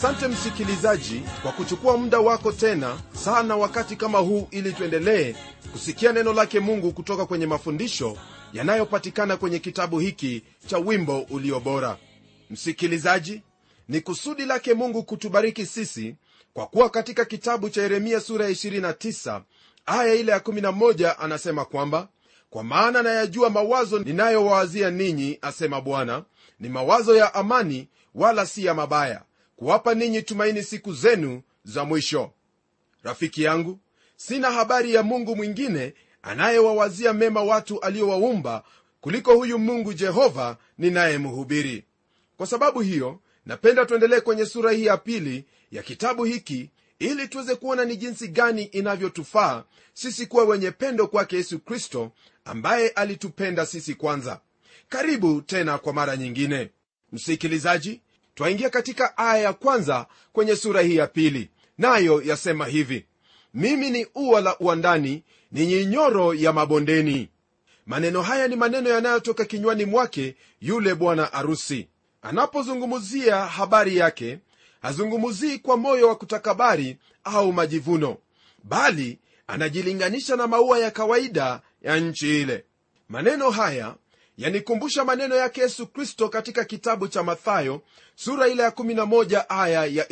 asante msikilizaji kwa kuchukua muda wako tena sana wakati kama huu ili tuendelee kusikia neno lake mungu kutoka kwenye mafundisho yanayopatikana kwenye kitabu hiki cha wimbo ulio bora msikilizaji ni kusudi lake mungu kutubariki sisi kwa kuwa katika kitabu cha yeremia sura ya 29 aya ile ya 11 anasema kwamba kwa maana nayajua mawazo ninayowawazia ninyi asema bwana ni mawazo ya amani wala si ya mabaya kuwapa ninyi tumaini siku zenu za mwisho rafiki yangu sina habari ya mungu mwingine anayewawazia mema watu aliowaumba kuliko huyu mungu jehova ninayemhubiri kwa sababu hiyo napenda tuendelee kwenye sura hii ya pili ya kitabu hiki ili tuweze kuona ni jinsi gani inavyotufaa sisi kuwa wenye pendo kwake yesu kristo ambaye alitupenda sisi kwanza karibu tena kwa mara nyingine msikilizaji twaingia katika aya ya kwanza kwenye sura hii ya pili nayo yasema hivi mimi ni ua la uandani ni nyinyoro ya mabondeni maneno haya ni maneno yanayotoka kinywani mwake yule bwana arusi anapozungumzia habari yake hazungumzii kwa moyo wa kutakabari au majivuno bali anajilinganisha na maua ya kawaida ya nchi ile maneno haya yanikumbusha maneno yake yesu kristo katika kitabu cha mathayo sura ile ya 11 aya ya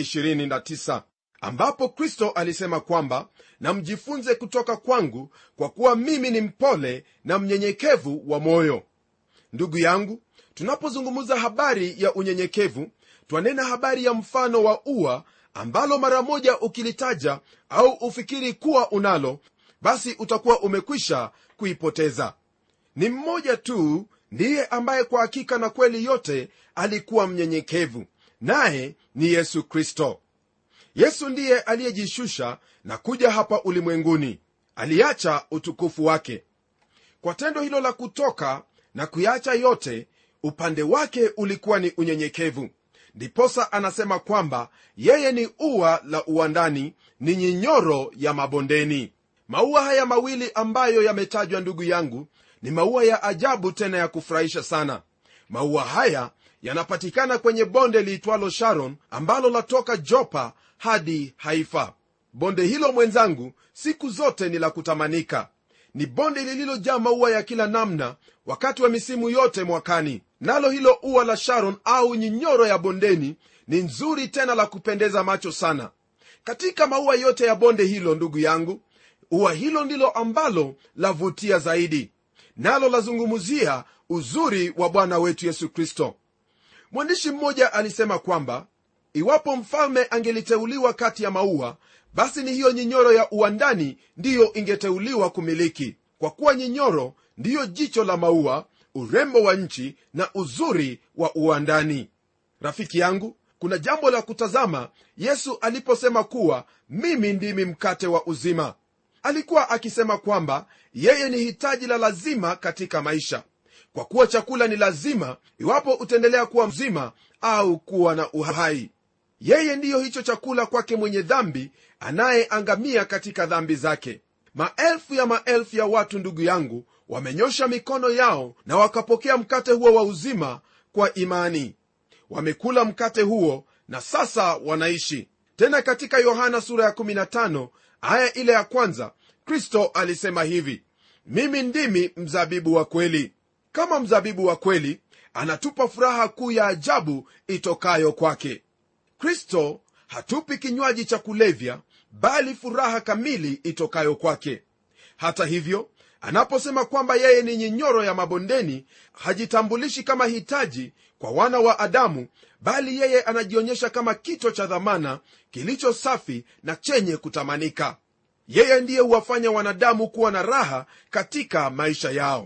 29 ambapo kristo alisema kwamba na mjifunze kutoka kwangu kwa kuwa mimi ni mpole na mnyenyekevu wa moyo ndugu yangu tunapozungumza habari ya unyenyekevu twanena habari ya mfano wa ua ambalo mara moja ukilitaja au ufikiri kuwa unalo basi utakuwa umekwisha kuipoteza ni mmoja tu ndiye ambaye kwa hakika na kweli yote alikuwa mnyenyekevu naye ni yesu kristo yesu ndiye aliyejishusha na kuja hapa ulimwenguni aliacha utukufu wake kwa tendo hilo la kutoka na kuyacha yote upande wake ulikuwa ni unyenyekevu ndiposa anasema kwamba yeye ni ua la uwandani ni nyinyoro ya mabondeni maua haya mawili ambayo yametajwa ndugu yangu ni maua ya ajabu tena ya kufurahisha sana maua haya yanapatikana kwenye bonde liitwalo sharon ambalo latoka jopa hadi haifa bonde hilo mwenzangu siku zote ni la kutamanika ni bonde lililojaa maua ya kila namna wakati wa misimu yote mwakani nalo hilo ua la sharon au nyinyoro ya bondeni ni nzuri tena la kupendeza macho sana katika maua yote ya bonde hilo ndugu yangu ua hilo ndilo ambalo lavutia zaidi nalo lazungumzia uzuri wa bwana wetu yesu kristo mwandishi mmoja alisema kwamba iwapo mfalme angeliteuliwa kati ya maua basi ni hiyo nyinyoro ya uwandani ndiyo ingeteuliwa kumiliki kwa kuwa nyinyoro ndiyo jicho la maua urembo wa nchi na uzuri wa uwandani rafiki yangu kuna jambo la kutazama yesu aliposema kuwa mimi ndimi mkate wa uzima alikuwa akisema kwamba yeye ni hitaji la lazima katika maisha kwa kuwa chakula ni lazima iwapo utaendelea kuwa mzima au kuwa na uhai yeye ndiyo hicho chakula kwake mwenye dhambi anayeangamia katika dhambi zake maelfu ya maelfu ya watu ndugu yangu wamenyosha mikono yao na wakapokea mkate huo wa uzima kwa imani wamekula mkate huo na sasa wanaishi tena katika yohana sura ya 15 aya ile ya kwanza kristo alisema hivi mimi ndimi mzabibu wa kweli kama mzabibu wa kweli anatupa furaha kuu ya ajabu itokayo kwake kristo hatupi kinywaji cha kulevya bali furaha kamili itokayo kwake hata hivyo anaposema kwamba yeye ni nyinyoro ya mabondeni hajitambulishi kama hitaji kwa wana wa adamu bali yeye anajionyesha kama kito cha dhamana kilicho safi na chenye kutamanika yeye ndiye huwafanya wanadamu kuwa na raha katika maisha yao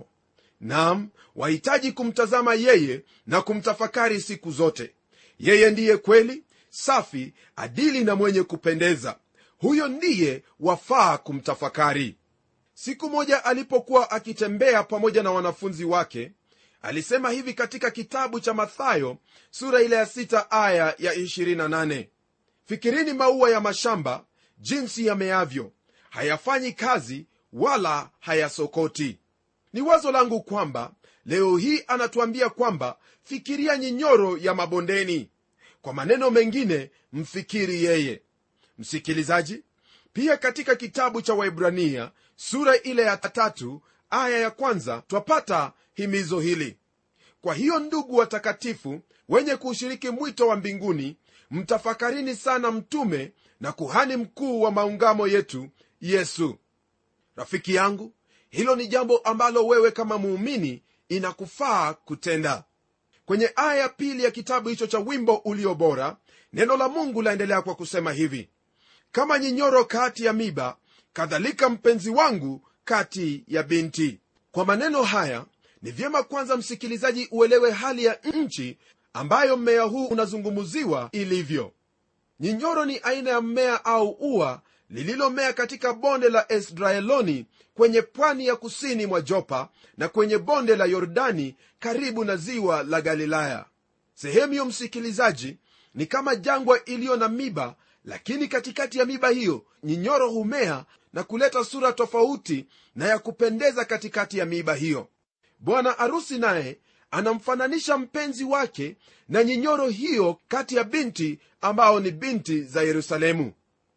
nam wahitaji kumtazama yeye na kumtafakari siku zote yeye ndiye kweli safi adili na mwenye kupendeza huyo ndiye wafaa kumtafakari siku moja alipokuwa akitembea pamoja na wanafunzi wake alisema hivi katika kitabu cha mathayo sura ile ya 6 aya ya 28 fikirini maua ya mashamba jinsi yameavyo hayafanyi kazi wala hayasokoti ni wazo langu kwamba leo hii anatuambia kwamba fikiria nyinyoro ya mabondeni kwa maneno mengine mfikiri yeye msikilizaji pia katika kitabu cha waibrania sura ile ya tatu aya ya kwanza twapata himizo hili kwa hiyo ndugu watakatifu wenye kuushiriki mwito wa mbinguni mtafakarini sana mtume na kuhani mkuu wa maungamo yetu yesu rafiki yangu hilo ni jambo ambalo wewe kama muumini inakufaa kutenda kwenye aya ya pili ya kitabu hicho cha wimbo ulio bora neno la mungu laendelea kwa kusema hivi kama nyinyoro kati ya miba kadhalika mpenzi wangu kati ya binti kwa maneno haya ni vyema kwanza msikilizaji uelewe hali ya nchi ambayo mmea huu unazungumziwa ilivyo nyinyoro ni aina ya mmea au ua lililomea katika bonde la esdraeloni kwenye pwani ya kusini mwa jopa na kwenye bonde la yordani karibu na ziwa la galilaya sehemu hiyo msikilizaji ni kama jangwa iliyo na miba lakini katikati ya miba hiyo nyinyoro humea na kuleta sura tofauti na ya kupendeza katikati ya miiba hiyo bwana arusi naye anamfananisha mpenzi wake na nyinyoro hiyo kati ya binti ambao ni binti za yerusalemu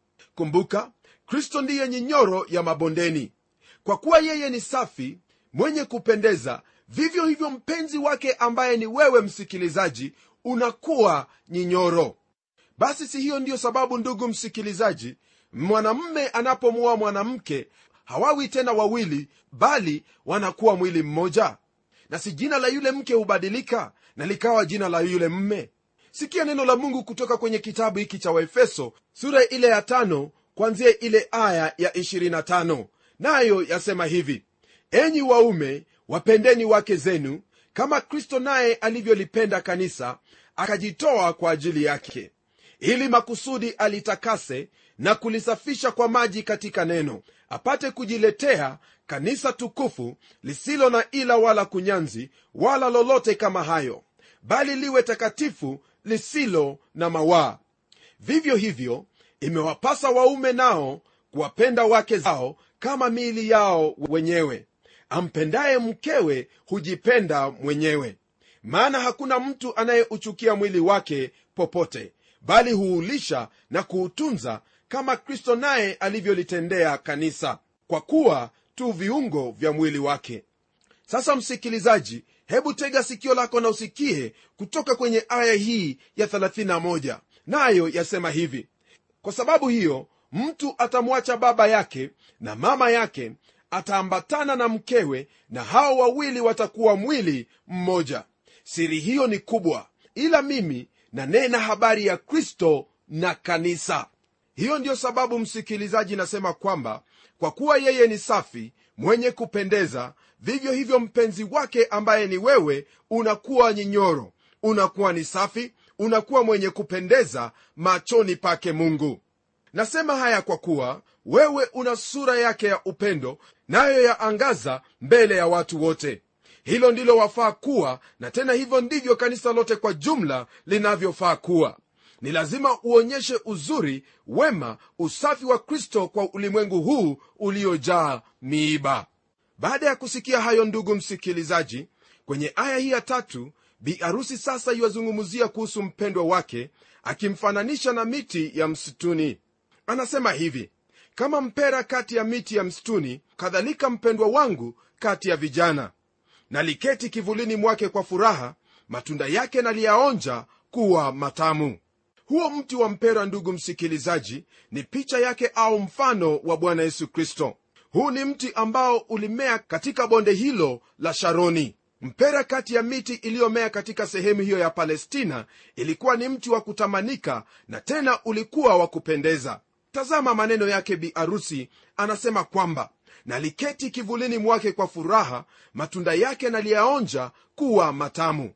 kumbuka kristo ndiye nyinyoro ya mabondeni kwa kuwa yeye ni safi mwenye kupendeza vivyo hivyo mpenzi wake ambaye ni wewe msikilizaji unakuwa nyinyoro basi si hiyo ndiyo sababu ndugu msikilizaji mwanamme anapomuoa mwanamke hawawi tena wawili bali wanakuwa mwili mmoja na si jina la yule mke hubadilika na likawa jina la yule mme sikia neno la mungu kutoka kwenye kitabu hiki cha waefeso sura ile ya tano kwanzia ile aya ya 25 nayo yasema hivi enyi waume wapendeni wake zenu kama kristo naye alivyolipenda kanisa akajitoa kwa ajili yake ili makusudi alitakase na kulisafisha kwa maji katika neno apate kujiletea kanisa tukufu lisilo na ila wala kunyanzi wala lolote kama hayo bali liwe takatifu lisilo na mawaa vivyo hivyo imewapasa waume nao kuwapenda wake zao kama miili yao wenyewe ampendaye mkewe hujipenda mwenyewe maana hakuna mtu anayeuchukia mwili wake popote bali huulisha na kuutunza kama kristo naye alivyolitendea kanisa kwa kuwa tu viungo vya mwili wake sasa msikilizaji hebu tega sikio lako na usikie kutoka kwenye aya hii ya 31 nayo yasema hivi kwa sababu hiyo mtu atamwacha baba yake na mama yake ataambatana na mkewe na hao wawili watakuwa mwili mmoja siri hiyo ni kubwa ila mimi nanena habari ya kristo na kanisa hiyo ndiyo sababu msikilizaji nasema kwamba kwa kuwa yeye ni safi mwenye kupendeza vivyo hivyo mpenzi wake ambaye ni wewe unakuwa nyinyoro unakuwa ni safi unakuwa mwenye kupendeza machoni pake mungu nasema haya kwa kuwa wewe una sura yake ya upendo nayo yaangaza mbele ya watu wote hilo ndilo wafaa kuwa na tena hivyo ndivyo kanisa lote kwa jumla linavyofaa kuwa ni lazima uonyeshe uzuri wema usafi wa kristo kwa ulimwengu huu uliojaa miiba baada ya kusikia hayo ndugu msikilizaji kwenye aya hii ya tatu biarusi sasa iwazungumzia kuhusu mpendwa wake akimfananisha na miti ya msituni anasema hivi kama mpera kati ya miti ya msituni kadhalika mpendwa wangu kati ya vijana naliketi kivulini mwake kwa furaha matunda yake naliyaonja kuwa matamu huo mti wa mpera ndugu msikilizaji ni picha yake au mfano wa bwana yesu kristo huu ni mti ambao ulimea katika bonde hilo la sharoni mpera kati ya miti iliyomea katika sehemu hiyo ya palestina ilikuwa ni mti wa kutamanika na tena ulikuwa wa kupendeza tazama maneno yake bi arusi anasema kwamba naliketi kivulini mwake kwa furaha matunda yake naliyaonja kuwa matamu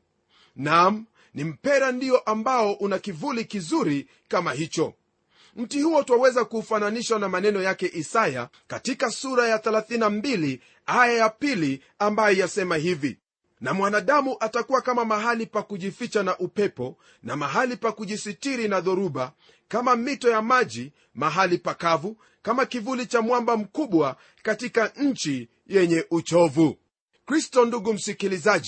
nam ni mpera ndiyo ambao una kivuli kizuri kama hicho mti huo twaweza kuufananishwa na maneno yake isaya katika sura ya 32 aya ya pili ambayo yasema hivi na mwanadamu atakuwa kama mahali pa kujificha na upepo na mahali pa kujisitiri na dhoruba kama mito ya maji mahali pakavu kama kivuli cha mwamba mkubwa katika nchi yenye uchovu kristo ndugu msikilizaji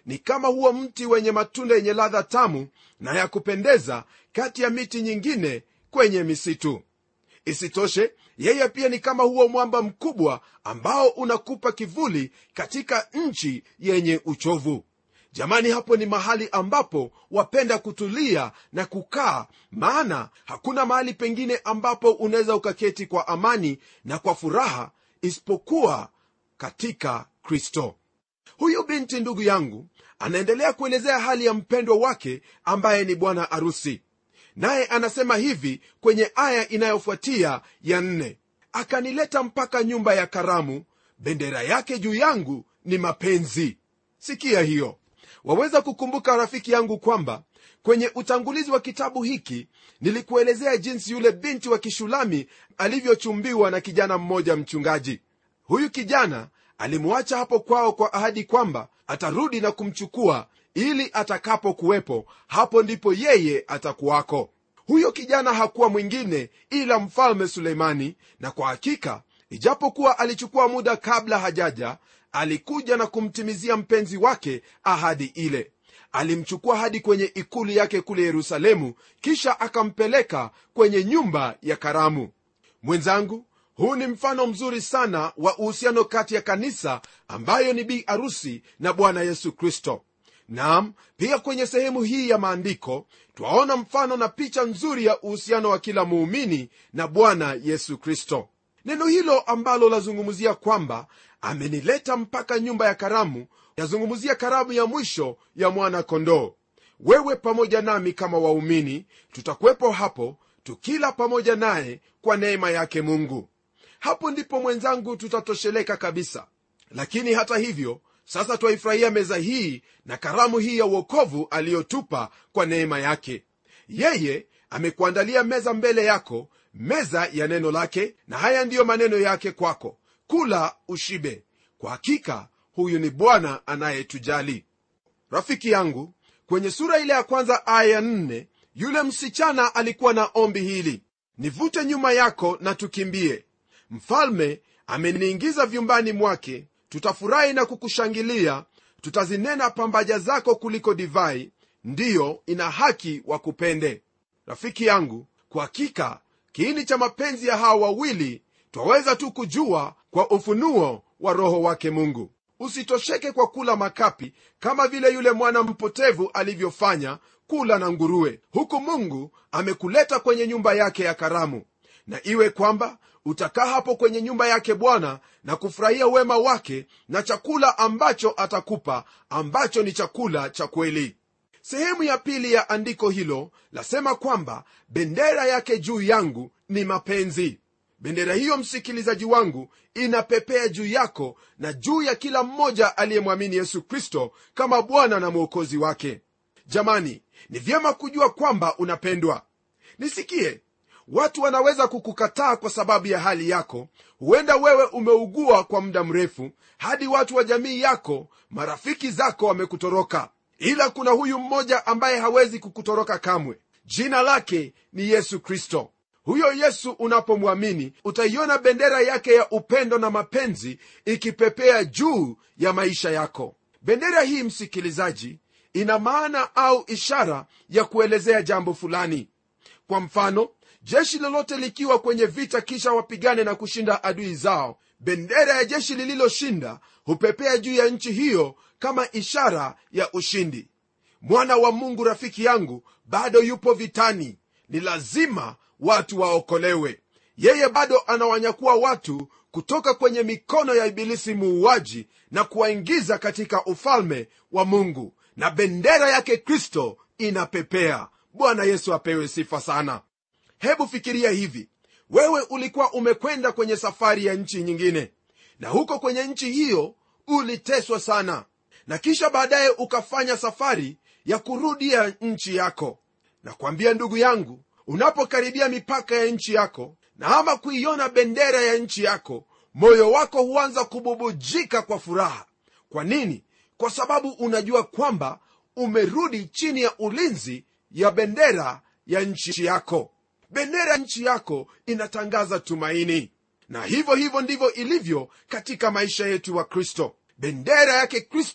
ni kama huo mti wenye matunda yenye ladha tamu na ya kupendeza kati ya miti nyingine kwenye misitu isitoshe yeye pia ni kama huo mwamba mkubwa ambao unakupa kivuli katika nchi yenye uchovu jamani hapo ni mahali ambapo wapenda kutulia na kukaa maana hakuna mahali pengine ambapo unaweza ukaketi kwa amani na kwa furaha isipokuwa katika kristo huyu binti ndugu yangu anaendelea kuelezea hali ya mpendwa wake ambaye ni bwana arusi naye anasema hivi kwenye aya inayofuatia ya nne akanileta mpaka nyumba ya karamu bendera yake juu yangu ni mapenzi sikia hiyo waweza kukumbuka rafiki yangu kwamba kwenye utangulizi wa kitabu hiki nilikuelezea jinsi yule binti wa kishulami alivyochumbiwa na kijana mmoja mchungaji huyu kijana alimwacha hapo kwao kwa ahadi kwamba atarudi na kumchukua ili atakapokuwepo hapo ndipo yeye atakuwako huyo kijana hakuwa mwingine ila mfalme suleimani na kwa hakika ijapokuwa alichukua muda kabla hajaja alikuja na kumtimizia mpenzi wake ahadi ile alimchukua hadi kwenye ikulu yake kule yerusalemu kisha akampeleka kwenye nyumba ya karamu mwenzangu huu ni mfano mzuri sana wa uhusiano kati ya kanisa ambayo ni bi arusi na bwana yesu kristo nam pia kwenye sehemu hii ya maandiko twaona mfano na picha nzuri ya uhusiano wa kila muumini na bwana yesu kristo neno hilo ambalo lazungumzia kwamba amenileta mpaka nyumba ya karamu yazungumzia karamu ya mwisho ya mwana kondoo wewe pamoja nami kama waumini tutakuwepo hapo tukila pamoja naye kwa neema yake mungu hapo ndipo mwenzangu tutatosheleka kabisa lakini hata hivyo sasa twaifurahia meza hii na karamu hii ya uokovu aliyotupa kwa neema yake yeye amekuandalia meza mbele yako meza ya neno lake na haya ndiyo maneno yake kwako kula ushibe kwa hakika huyu ni bwana anayetujali rafiki yangu kwenye sura ile ya kwanza aya ya nne yule msichana alikuwa na ombi hili nivute nyuma yako na tukimbie mfalme ameniingiza vyumbani mwake tutafurahi na kukushangilia tutazinena pambaja zako kuliko divai ndiyo ina haki wakupende rafiki yangu kwa hakika kiini cha mapenzi ya hawa wawili twaweza tu kujua kwa ufunuo wa roho wake mungu usitosheke kwa kula makapi kama vile yule mwana mpotevu alivyofanya kula na nguruwe huku mungu amekuleta kwenye nyumba yake ya karamu na iwe kwamba utakaa hapo kwenye nyumba yake bwana na kufurahia wema wake na chakula ambacho atakupa ambacho ni chakula cha kweli sehemu ya pili ya andiko hilo lasema kwamba bendera yake juu yangu ni mapenzi bendera hiyo msikilizaji wangu inapepea juu yako na juu ya kila mmoja aliyemwamini yesu kristo kama bwana na mwokozi wake jamani ni vyema kujua kwamba unapendwa nisikie watu wanaweza kukukataa kwa sababu ya hali yako huenda wewe umeugua kwa muda mrefu hadi watu wa jamii yako marafiki zako wamekutoroka ila kuna huyu mmoja ambaye hawezi kukutoroka kamwe jina lake ni yesu kristo huyo yesu unapomwamini utaiona bendera yake ya upendo na mapenzi ikipepea juu ya maisha yako bendera hii msikilizaji ina maana au ishara ya kuelezea jambo fulani kwa mfano jeshi lolote likiwa kwenye vita kisha wapigane na kushinda adui zao bendera ya jeshi lililoshinda hupepea juu ya nchi hiyo kama ishara ya ushindi mwana wa mungu rafiki yangu bado yupo vitani ni lazima watu waokolewe yeye bado anawanyakua watu kutoka kwenye mikono ya ibilisi muuaji na kuwaingiza katika ufalme wa mungu na bendera yake kristo inapepea bwana yesu apewe sifa sana hebu fikiria hivi wewe ulikuwa umekwenda kwenye safari ya nchi nyingine na huko kwenye nchi hiyo uliteswa sana na kisha baadaye ukafanya safari ya kurudia nchi yako na kwambia ndugu yangu unapokaribia mipaka ya nchi yako na ama kuiona bendera ya nchi yako moyo wako huanza kububujika kwa furaha kwa nini kwa sababu unajua kwamba umerudi chini ya ulinzi ya bendera ya nchi yako bendera ya nchi yako inatangaza tumaini na hivyo hivyo ndivyo ilivyo katika maisha yetu wa kristo bendera yake kristo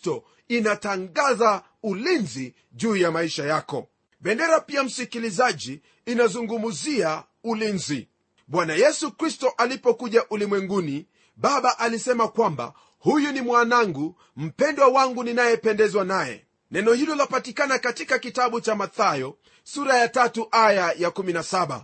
inatangaza ulinzi juu ya maisha yako bendera pia msikilizaji inazungumzia ulinzi bwana yesu kristo alipokuja ulimwenguni baba alisema kwamba huyu ni mwanangu mpendwa wangu ninayependezwa naye neno hilo lapatikana katika kitabu cha mathayo sura ya tatu aya ya 17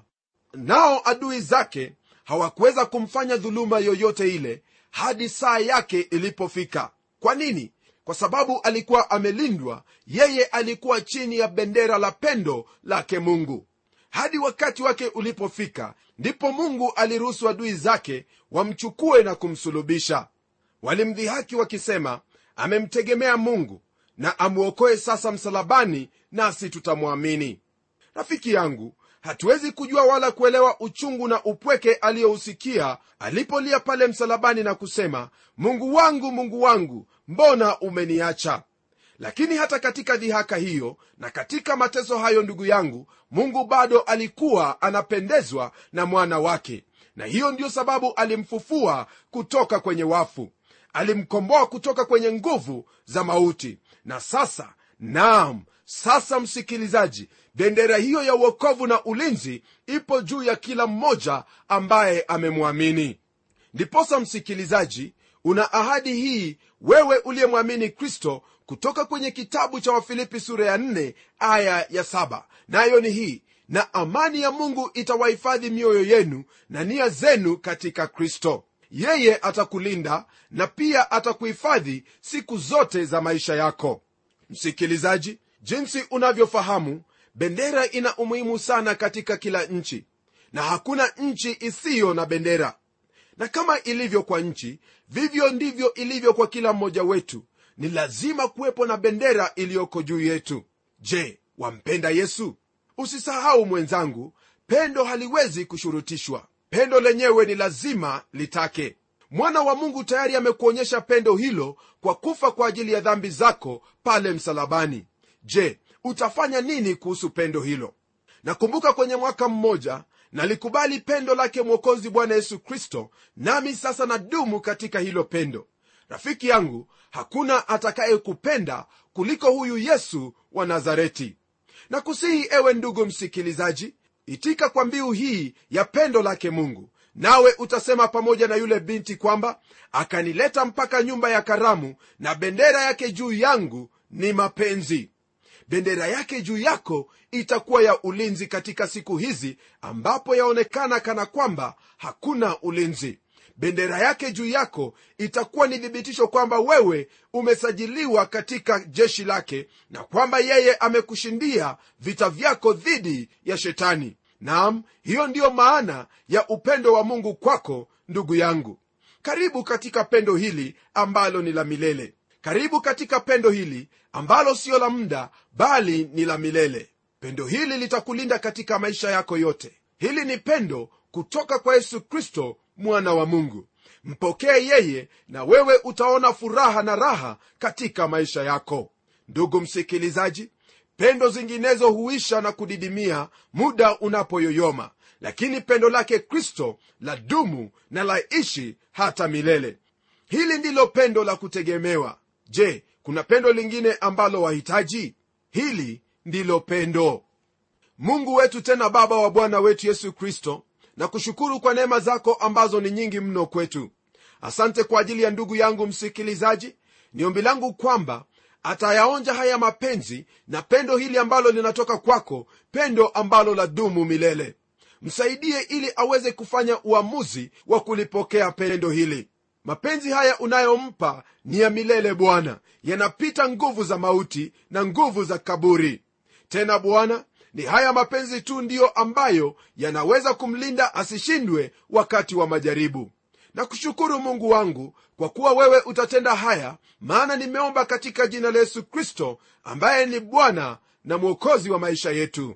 nao adui zake hawakuweza kumfanya dhuluma yoyote ile hadi saa yake ilipofika kwa nini kwa sababu alikuwa amelindwa yeye alikuwa chini ya bendera la pendo lake mungu hadi wakati wake ulipofika ndipo mungu aliruhusu adui zake wamchukue na kumsulubisha walimdhihaki wakisema amemtegemea mungu na amwokoe sasa msalabani nasi tutamwamini rafiki yangu hatuwezi kujua wala kuelewa uchungu na upweke aliyousikia alipolia pale msalabani na kusema mungu wangu mungu wangu mbona umeniacha lakini hata katika dhihaka hiyo na katika mateso hayo ndugu yangu mungu bado alikuwa anapendezwa na mwana wake na hiyo ndiyo sababu alimfufua kutoka kwenye wafu alimkomboa kutoka kwenye nguvu za mauti na sasa naam sasa msikilizaji bendera hiyo ya uokovu na ulinzi ipo juu ya kila mmoja ambaye amemwamini ndiposa msikilizaji una ahadi hii wewe uliyemwamini kristo kutoka kwenye kitabu cha wafilipi sura ya 4 aya ya 7 nayo ni hii na amani ya mungu itawahifadhi mioyo yenu na nia zenu katika kristo yeye atakulinda na pia atakuhifadhi siku zote za maisha yako msikilizaji jinsi unavyofahamu bendera ina umuhimu sana katika kila nchi na hakuna nchi isiyo na bendera na kama ilivyo kwa nchi vivyo ndivyo ilivyo kwa kila mmoja wetu ni lazima kuwepo na bendera iliyoko juu yetu je wampenda yesu usisahau mwenzangu pendo haliwezi kushurutishwa pendo lenyewe ni lazima litake mwana wa mungu tayari amekuonyesha pendo hilo kwa kufa kwa ajili ya dhambi zako pale msalabani je utafanya nini kuhusu pendo hilo nakumbuka kwenye mwaka mmoja nalikubali pendo lake mwokozi bwana yesu kristo nami sasa nadumu katika hilo pendo rafiki yangu hakuna atakayekupenda kuliko huyu yesu wa nazareti na kusihi ewe ndugu msikilizaji itika kwa mbiu hii ya pendo lake mungu nawe utasema pamoja na yule binti kwamba akanileta mpaka nyumba ya karamu na bendera yake juu yangu ni mapenzi bendera yake juu yako itakuwa ya ulinzi katika siku hizi ambapo yaonekana kana kwamba hakuna ulinzi bendera yake juu yako itakuwa ni thibitisho kwamba wewe umesajiliwa katika jeshi lake na kwamba yeye amekushindia vita vyako dhidi ya shetani nam hiyo ndiyo maana ya upendo wa mungu kwako ndugu yangu karibu katika pendo hili ambalo ni la milele karibu katika pendo hili ambalo siyo la muda bali ni la milele pendo hili litakulinda katika maisha yako yote hili ni pendo kutoka kwa yesu kristo mwana wa mungu mpokee yeye na wewe utaona furaha na raha katika maisha yako ndugu msikilizaji pendo zinginezo huisha na kudidimia muda unapoyoyoma lakini pendo lake kristo la dumu na laishi hata milele hili ndilo pendo la kutegemewa je kuna pendo lingine ambalo wahitaji hili ndilo pendo mungu wetu tena baba wa bwana wetu yesu kristo na kushukuru kwa neema zako ambazo ni nyingi mno kwetu asante kwa ajili ya ndugu yangu msikilizaji ni ombi langu kwamba atayaonja haya mapenzi na pendo hili ambalo linatoka kwako pendo ambalo la dumu milele msaidie ili aweze kufanya uamuzi wa kulipokea pendo hili mapenzi haya unayompa ni ya milele bwana yanapita nguvu za mauti na nguvu za kaburi tena bwana ni haya mapenzi tu ndiyo ambayo yanaweza kumlinda asishindwe wakati wa majaribu na kushukuru mungu wangu kwa kuwa wewe utatenda haya maana nimeomba katika jina la yesu kristo ambaye ni bwana na mwokozi wa maisha yetu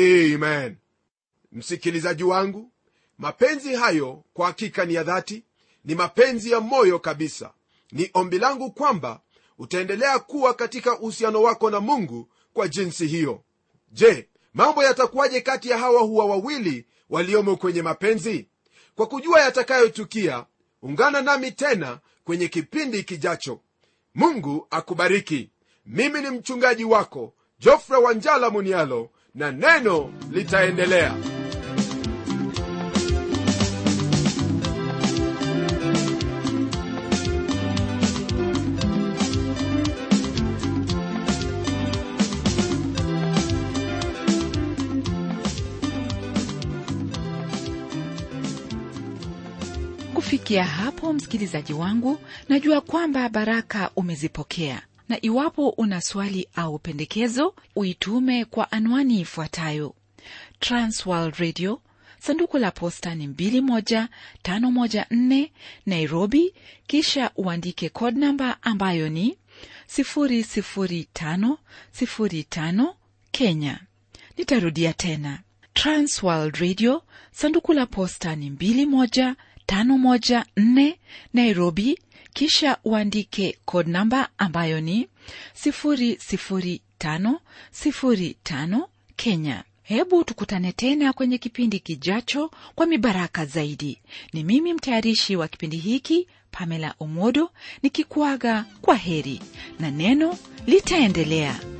amen msikilizaji wangu mapenzi hayo kwa hakika ni ya dhati ni mapenzi ya moyo kabisa ni ombi langu kwamba utaendelea kuwa katika uhusiano wako na mungu kwa jinsi hiyo je mambo yatakuwaje kati ya hawa huwa wawili waliomo kwenye mapenzi kwa kujua yatakayotukia ungana nami tena kwenye kipindi kijacho mungu akubariki mimi ni mchungaji wako jofre wanjala munialo na neno litaendelea kufikia hapo msikilizaji wangu najua kwamba baraka umezipokea na iwapo una swali au pendekezo uitume kwa anwani ifuatayo transworld radio sanduku la posta ni 21514 nairobi kisha uandike code namba ambayo ni 00505 kenya nitarudia tena transworld radio sanduku la posta ni 21 514 Nairobi, kisha uandike code namba ambayo ni 00505 Kenya. Hebu tukutane tena kwenye kipindi kijacho kwa mibaraka zaidi. Ni mimi mtayarishi wa kipindi hiki Pamela Omodo nikikuaga kwa heri na neno litaendelea.